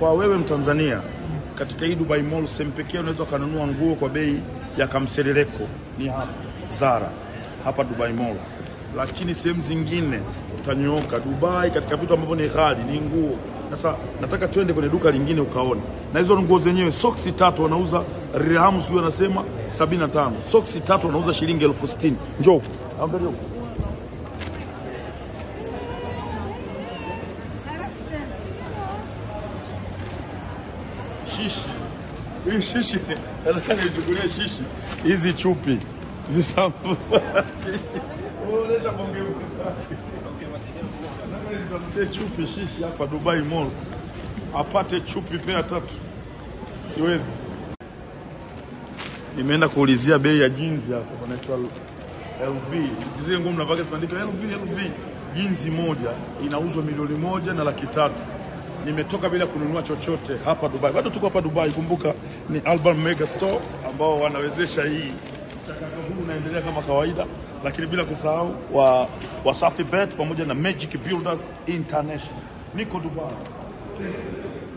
kwa wewe Mtanzania katika hii Dubai Mall, sehemu pekee unaweza ukanunua nguo kwa bei ya kamseleleko ni hapa Zara, hapa Dubai Mall, lakini sehemu zingine utanyooka. Dubai katika vitu ambavyo ni ghali ni nguo. Sasa nataka twende kwenye duka lingine ukaone, na hizo nguo zenyewe, soksi tatu wanauza dirhamu, sio anasema 75 soksi tatu wanauza shilingi elfu sitini. Njoo angalia huko. shishi hii shishi nataka nichukulie shishi hizi chupi zisambu Unaonyesha bonge Nataka nitafutie chupi shishi hapa Dubai Mall apate chupi pea tatu siwezi nimeenda kuulizia bei ya jinzi hapa panaitwa LV zile nguo mnavaka zimeandika LV LV jinzi moja inauzwa milioni moja na laki tatu nimetoka bila kununua chochote hapa Dubai. Bado tuko hapa Dubai, kumbuka ni Alban Mega Store ambao wanawezesha hii mchakato huu unaendelea kama kawaida, lakini bila kusahau wa Wasafi Bet pamoja na Magic Builders International. Niko Dubai.